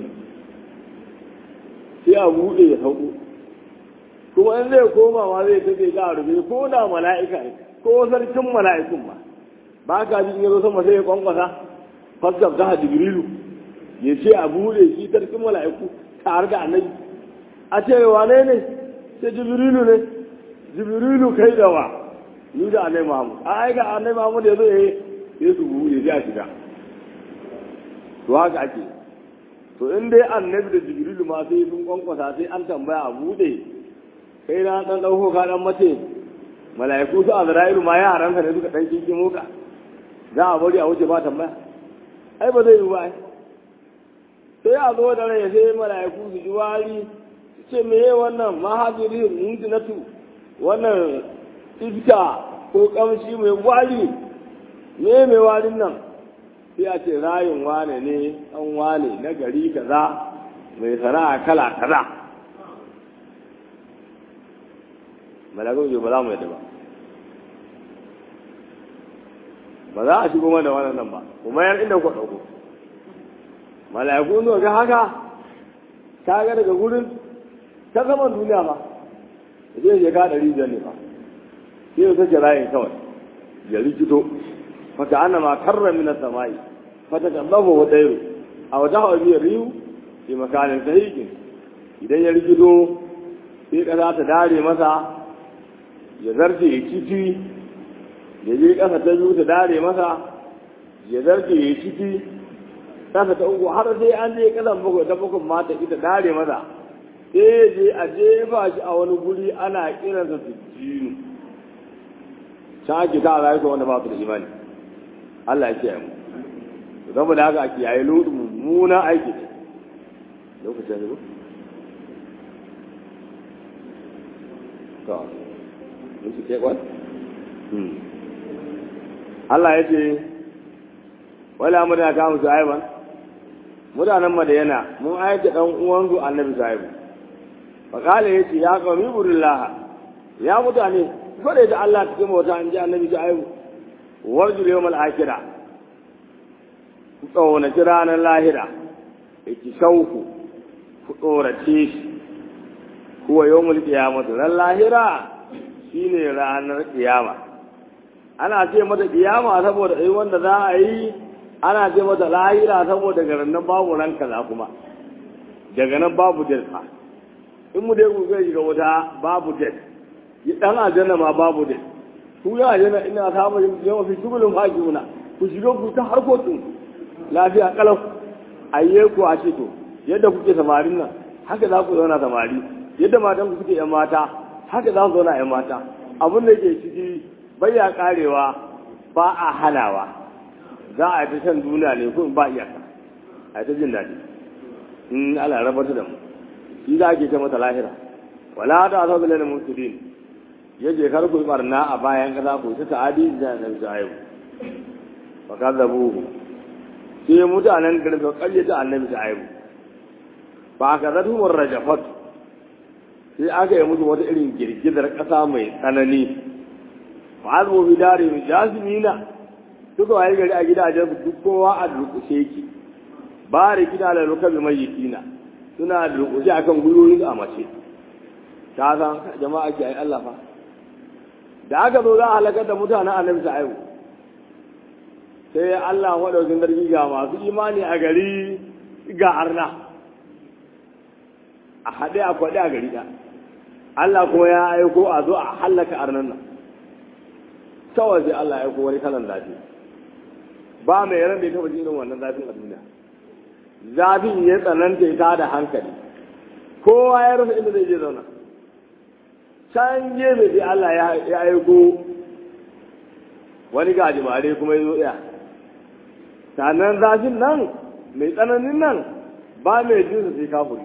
sai a buɗe ya sauko kuma in zai koma ma zai tafi ga rufe ko da mala'ika ne ko sarkin mala'ikun ba ba ka ji in yazo sama sai ya kwankwasa fasgab ta jibrilu ya ce a bude shi sarkin mala'iku tare da annabi a ce wane ne sai jibrilu ne jibrilu kai da wa ni da annabi muhammad a ai ga annabi muhammad ya zo ya yi su bude sai a shiga to haka ake to in dai annabi da jibrilu ma sai sun kwankwasa sai an tambaya a bude kai na dan dauko ka dan mace mala'iku su azra'ilu ma yaranka ne suka dan kinkin muka za a bari a wuce ba tambaya ai ba zai yi ba sai a zo da rai sai mala'iku su ji wari su ce me ye wannan mahajiri mundinatu wannan iska ko kamshi mai wari me mai warin nan sai a ce rayin wane ne an wane na gari kaza mai sana'a kala kaza malakun ba za mu yadda ba ba za a shigo mana wannan nan ba kuma yan inda ku ɗauko mala'iku ne ga haka ta ga daga gurin ta zaman duniya ba zai je ka ɗari biyar ne ba sai ya sake rayin kawai ya rikito fata ana ma karra mina samai fata kallafa wa ɗairu a wata hawa biyar riyu fi makanin sahihin idan ya rikito sai ƙasa ta dare masa ya zarce ya kifi ya je ƙasa ta biyu ta dare masa ya zarce ya ciki ƙasa ta uku har sai an je ƙasan bakwai ta bakwai mata ita dare masa sai ya je a jefa shi a wani guri ana kiransa sujjinu can ake ta rayuka wanda ba su da imani Allah ya kiyaye mu saboda haka a kiyaye lutu mummuna aiki ne lokacin ne to mun su ke kwan Allah ya ce wala mu da kawo Shu'aiban mutanen Madayana mun aika dan uwansu Annabi Shu'aibu fa kale yace ya qawmi burillah ya mutane gode da Allah cikin mota an ji Annabi Shu'aibu warjul yawmal akhirah ku tsawana ranar lahira yake shauku ku tsorace shi kuwa yawmul qiyamah ran lahira shine ranar kiyama ana ce mata kiyama saboda ai wanda za a yi ana ce mata lahira saboda garin nan babu ran kaza kuma daga nan babu dirka in mu dai ku zai shiga wuta babu det yi dan aljanna ma babu det ku ya aljanna ina samu yawa fi shugulun hakimuna ku shiga ku ta harkokin lafiya kalau ayye ku a ce to yadda kuke samarin nan haka za ku zauna samari yadda matan ku suke yan mata haka za su zauna yan mata abin da ke ciki bayya karewa ba a halawa za a ta shan duniya ne kun ba iyaka a ta jin daɗi in ala rabata da mu shi za ke ce mata lahira wala ta asabu lana mutudin yaje kar ku barna a bayan kaza ku ta ta'adi da nan jayu fa kadzabuhu sai mutanen garin da karyata annabi jayu ba ka zatu murrajafat sai aka yi musu wata irin girgizar ƙasa mai tsanani fa'azu bi dari jasimina duka waye gari a gidajen su duk kowa a durkushe ki ba da gida da rukabi mai yitina suna durkushe akan gwiwoyin a mace ta san jama'a ke ai Allah fa da aka zo za a halakar da mutanen annabi ta aiwu sai Allah madaukin sarki ga masu imani a gari ga arna a haɗe a kwaɗe a gari ɗaya Allah kuma ya aiko a zo a hallaka arnan nan kawai sai Allah ya aiko wani kalan zafi ba mai ran da ya taɓa jin wannan zafin a duniya zafin ya tsananta ya da hankali kowa ya rasa inda zai je zauna can gefe sai Allah ya aiko wani gajimare kuma ya zo ɗaya sannan zafin nan mai tsananin nan ba mai jinsa sai kafuri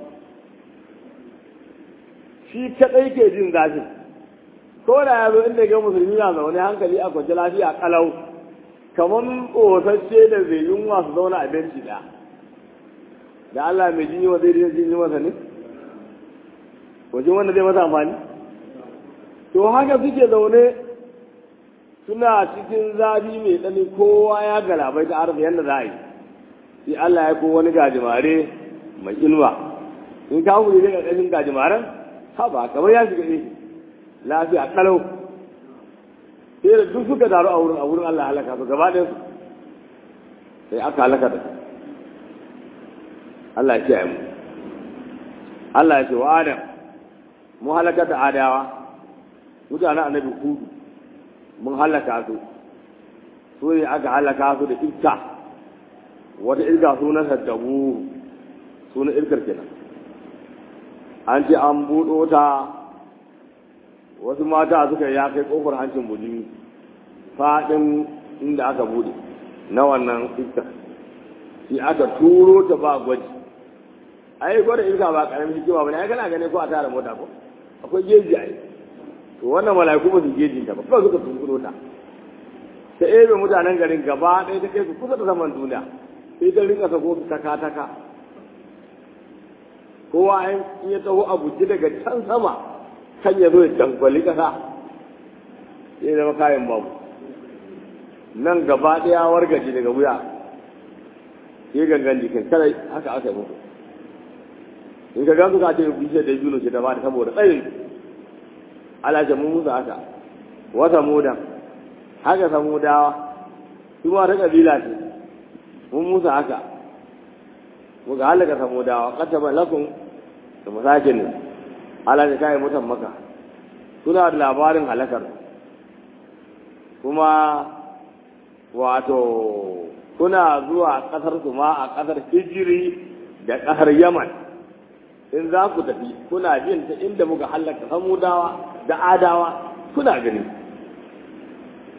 shi kaɗai ke jin zafin ko da ya zo inda ga musulmi na zaune hankali a kwance lafiya kalau kamar ƙosasce da zai yunwa su zauna a benci ɗaya da Allah mai jini wa zai jini masa ne wajen wanda zai masa amfani to haka suke zaune suna cikin zafi mai tsani kowa ya galabai ta arzikin yadda za a yi sai Allah ya ko wani gajimare mai inuwa in ka hukuri daga ƙarƙashin gajimaren haba kamar ya shiga ne lafiya kalau sai da duk suka taru a wurin a wurin Allah halaka su gaba ɗaya su sai aka halaka da su Allah ya ce mu Allah ya ce wa Adam mu halaka da adawa mutanen annabi hudu mun halaka su su ne aka halaka su da iska wata iska sunan saddabu sunan iskar kenan an ce an buɗo ta wasu mata suka ya kai ƙofar hancin bujimi faɗin inda aka buɗe na wannan iska shi aka turo ta ba gwaji ai gwada iska ba ƙaramin hikima ba ne ai kana gane ko a tara mota ko akwai geji ai to wannan mala'iku ba su gejin ta ba kawai suka tunkuro ta ta ebe mutanen garin gaba ɗaya ta kai su kusa da saman duniya sai ta rinka sako taka taka kowa in ya taho a buji daga can sama kan ya zo ya dangwali ƙasa sai zama kayan babu nan gaba ɗaya wargaje daga wuya sai gangan jikin kada haka aka yi muku in ka gansu ka ce bishiyar da juno ce ta ba saboda tsayin ala ce mun musu haka wata mudan haka samu dawa su ma ta kabila ce mun musu haka muka halaka samu dawa kataba lakum da masakin ne ala ta kai mutan maka suna da labarin halakar kuma wato kuna zuwa kasar su ma a kasar hijiri da kasar yaman in za ku tafi kuna jin ta inda muka halaka samudawa da adawa kuna gani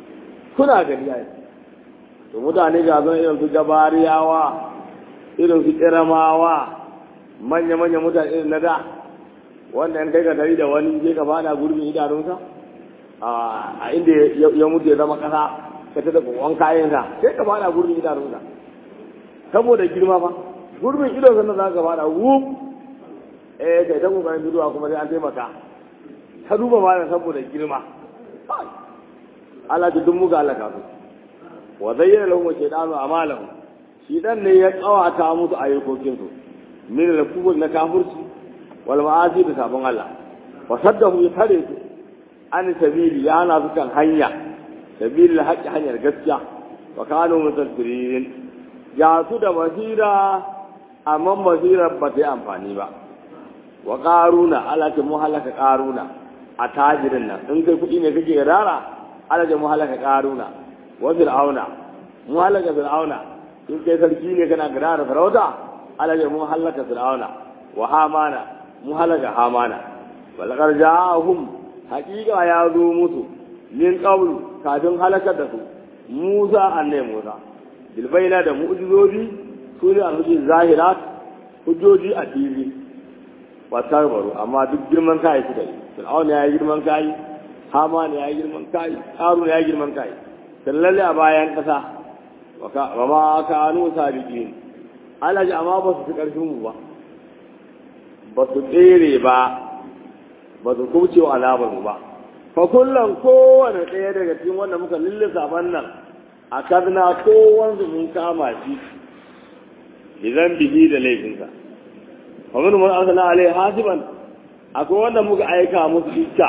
kuna gani ai to mutane ga zan irin su gabariyawa irin su kiramawa manya-manya mutane irin na da wanda in kai ka tari da wani je ka bada gurbin idanunsa a inda ya mutu ya zama kasa ka ta da kokon kayansa sai ka bada gurbin idanunsa saboda girma fa gurbin idon sannan za ka bada wuf eh kai ta kokarin bidowa kuma sai an taimaka ka duba ma saboda girma Allah ta dun muga Allah kafin wa zayyana lahum shaytanu amalahum shi dan ne ya kawata musu ayyukokin su min al-kufr na kafirci wal ma'asi da sabon Allah wa saddahu ya tare su an sabili ya na su kan hanya sabilil haqqi hanyar gaskiya wa kanu mutasfirin ya su da basira amma basirar ba ta yi amfani ba wa qaruna ala ta muhalaka qaruna a tajirin nan in kai kuɗi ne kake rara ala ta muhalaka qaruna wa fir'auna muhalaka fir'auna in kai sarki ne kana gadara farauta ala ta muhalaka fir'auna wa hamana muhalaka hamana walaqad ja'ahum haqiqa ya zo musu min qabl kafin halakar da su Musa annai Musa bilbaina da mu'jizoji su ne alhujin zahirat hujjoji a fili ba tarbaru amma duk girman kai suka yi fir'auna ya yi girman kai haman ya yi girman kai harun ya yi girman kai sallalle a bayan kasa wa ma kanu sabiqin alaji amma ba su fi karfin mu ba ba su tsere ba ba su kubce wa alamar mu ba fa kullum kowane ɗaya daga cikin wanda muka lillisa nan a kadna kowansu mun kama shi idan bihi da laifinsa wa min man arsala alai hasiban akwai wanda muka aika musu iska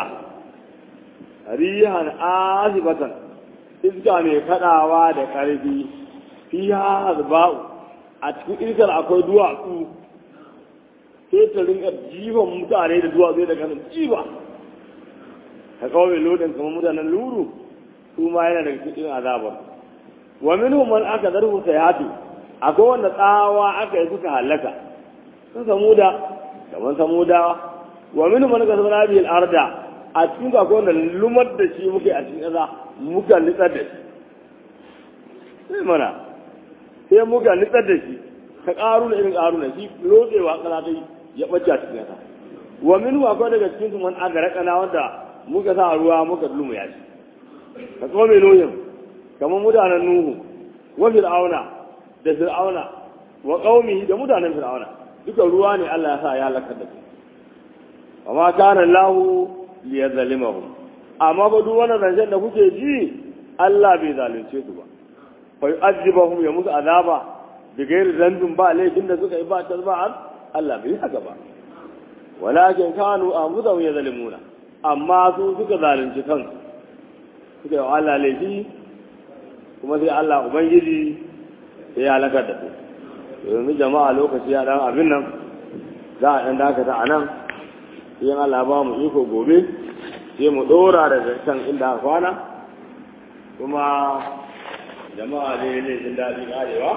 rihan azibatan iska mai kadawa da karfi fiha hazba'u a cikin iskar akwai duwatsu sai ta rinka jifan mutane da duwatsu da kanan jiba ka kawai lodin kamar mutanen luru su ma yana daga cikin azabar wa minhum man aka zarhu sayhatu akwai wanda tsawa aka yi suka halaka sun samuda kamar samudawa wa minhum man kasabna bil arda a cikin akwai wanda lumar da shi muke a cikin ƙasa muka nitsar da shi sai mana sai muka nitsar da shi ka ƙaru irin ƙaru na shi lotsewa ƙasa ta ya ɓace a cikin ƙasa wa minhum akwai daga cikin su man aka raƙana wanda muka sa ruwa muka lumu ya shi ka tsome noyin kamar mutanen Nuhu wa Fir'auna da Fir'auna wa qaumi da mutanen Fir'auna duka ruwa ne Allah ya sa ya halaka da su amma kana Allah li yazlimahum amma ba duk wannan zancen da kuke ji Allah bai zalunce su ba fa yu'adhibuhum ya musu azaba da gairi zambin ba laifin da suka yi ba tasba'an Allah bai haka ba walakin kanu anfusahum yazlimuna amma su suka zalunci kansu suka yi wa Allah laifi kuma sai Allah Ubangiji sai ya halakar da su yanzu jama'a lokaci ya dan abin nan za a dan dakata a nan sai Allah ba mu iko gobe sai mu dora da can inda aka kwana kuma jama'a ne ne jin daɗi karewa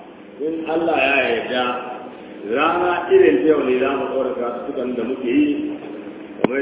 in Allah ya yarda rana irin ta yau ne za mu ɗora kasukan da muke yi